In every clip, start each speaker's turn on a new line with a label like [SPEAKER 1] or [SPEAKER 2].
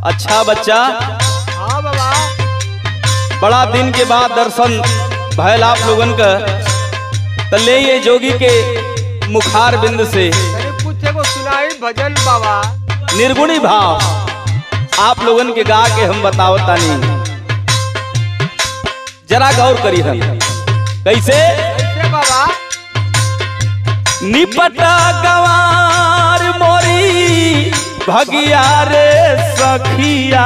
[SPEAKER 1] अच्छा बच्चा
[SPEAKER 2] हाँ बाबा
[SPEAKER 1] बड़ा दिन के बाद दर्शन भयल आप लोगन का त ले ये जोगी के मुखार बिंद से
[SPEAKER 2] तनी कुछ एगो सुनाई भजन बाबा
[SPEAKER 1] निर्गुणी भाव आप लोगन के गा के हम बतावतानी जरा गौर करी हम कैसे
[SPEAKER 2] कैसे बाबा
[SPEAKER 1] निपट गवार मोरी भगिया रे सखिया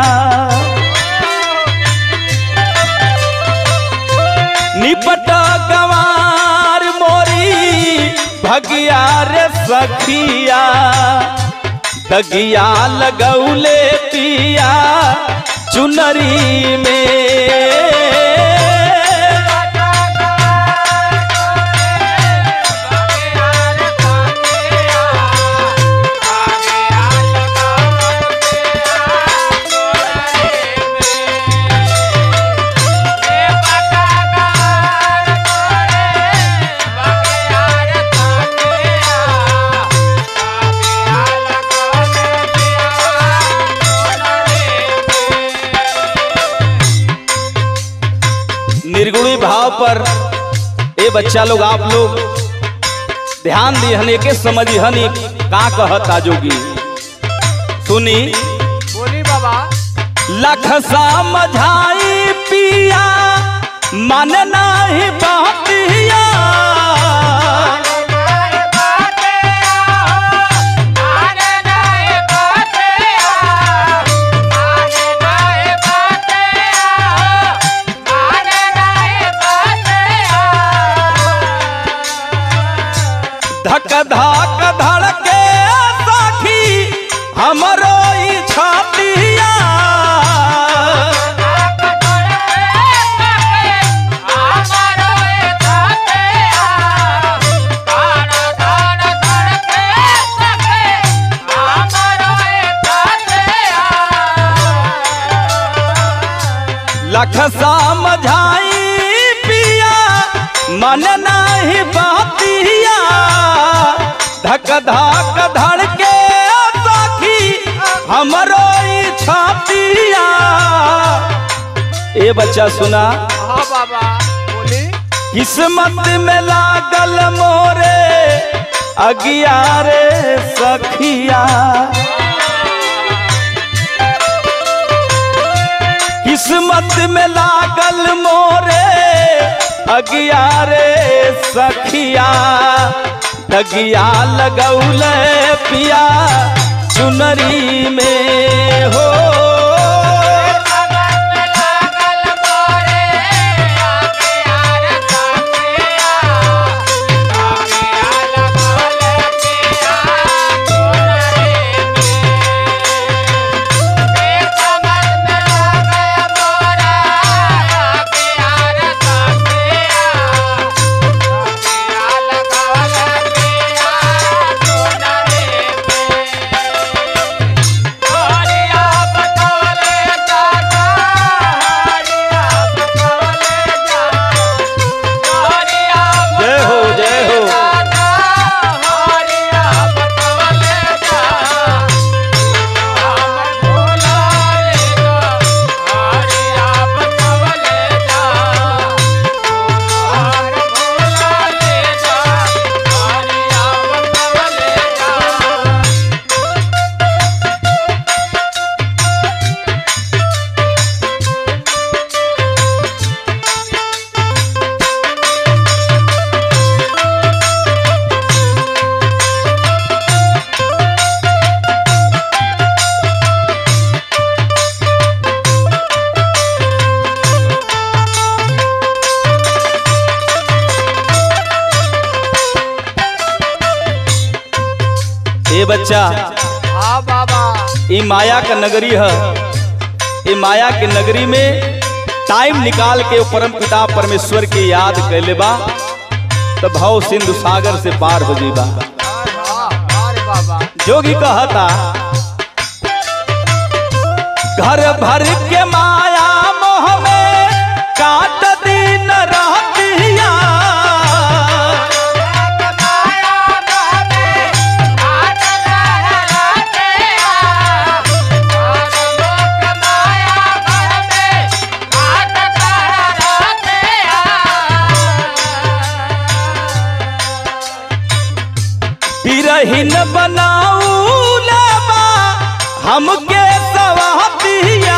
[SPEAKER 1] निपट गवार मोरी भगिया रे सखिया दगिया लगौले पिया चुनरी में निर्गुणी भाव पर ए बच्चा लोग आप लोग ध्यान दिहन के समझिहन ई का कहता जोगी सुनी
[SPEAKER 2] बोली बाबा
[SPEAKER 1] लख समझाई पिया मन नहीं बहतिया धक धक धड़के सखी हमरो ई छातिया लख समझाई पिया मन नहीं बहतिया धक धक धड़के सखी हमरो ई छातिया ए बच्चा सुना
[SPEAKER 2] हाँ बाबा बोली
[SPEAKER 1] किस्मत में लागल मोरे अगियारे सखिया किस्मत में लागल मोरे अगियारे सखिया दगिया लगौल पिया चुनरी में हो जय हो जय हो ए बच्चा
[SPEAKER 2] हाँ बाबा
[SPEAKER 1] ये माया का नगरी है ये माया के नगरी में टाइम निकाल के वो परम पिता परमेश्वर की याद कैले बा तो भाव सिंधु सागर से पार हो जीबा
[SPEAKER 2] हाँ अरे बाबा
[SPEAKER 1] जोगी कहता घर भर के माया मोह में काट दिन रहतिया
[SPEAKER 2] माया
[SPEAKER 1] बनाऊला बा हमके सवातिया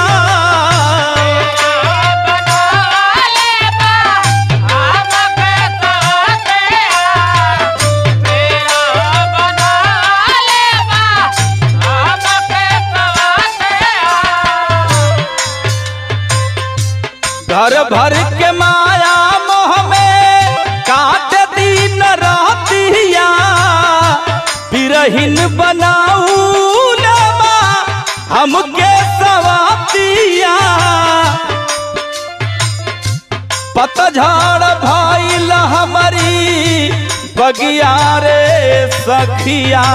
[SPEAKER 1] घर भर के माया मोह में काट दिन रहतिया बिरहिन बनाऊला बा हमके सवातिया पतझड़ भइल हमारी बगिया रे सखिया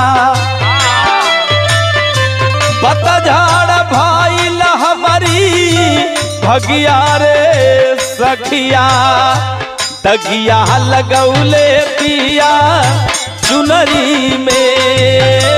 [SPEAKER 1] पतझड़ भइल हमारी भगिया रे सखिया तगिया लगौले पिया चुनरी में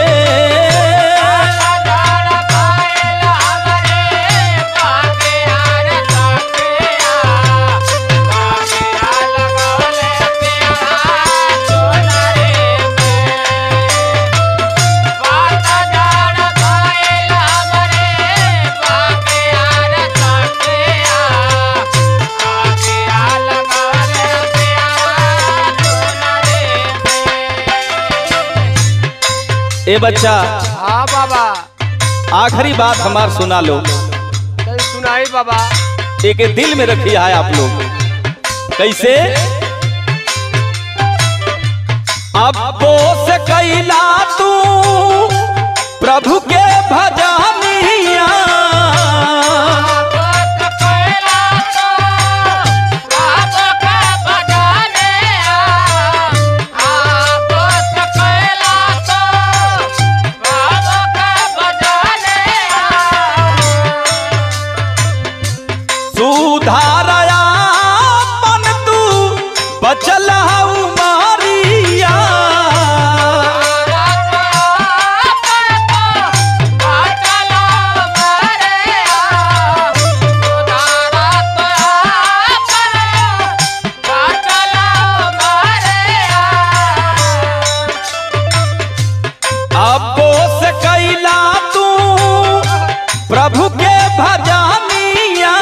[SPEAKER 1] ए बच्चा
[SPEAKER 2] हाँ बाबा
[SPEAKER 1] आखिरी बात हमार सुना लो
[SPEAKER 2] कहीं सुनाई बाबा
[SPEAKER 1] एक दिल में रखी है आप लोग कैसे अब्बो से कैला तू प्रभु के भजनिया सुधारया मन तू बचल हऊ मारिया अब्बो से कैला तू प्रभु के भजनिया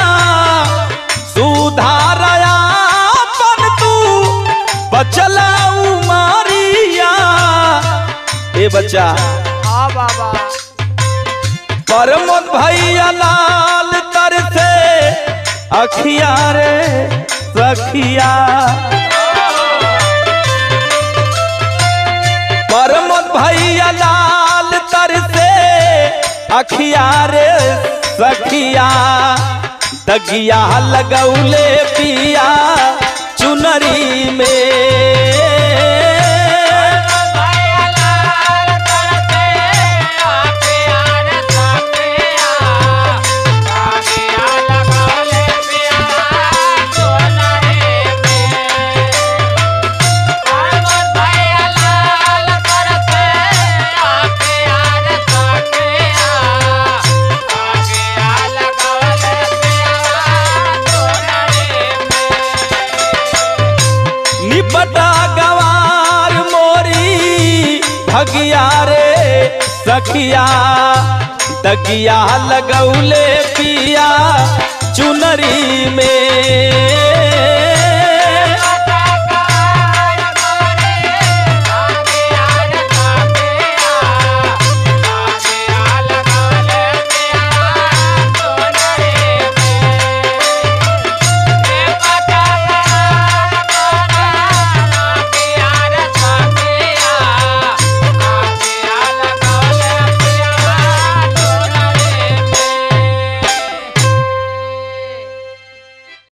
[SPEAKER 1] सुधारया मन तू बचला मारिया ए बच्चा
[SPEAKER 2] हाँ बाबा
[SPEAKER 1] परमोद भैया लाल तर से अखिया रे सखिया परमोद भैया लाल तर से अखिया रे सखिया तगिया लगौले पिया चुनरी में निपटा गवार मोरी भगिया रे सखिया तगिया लगौले पिया चुनरी में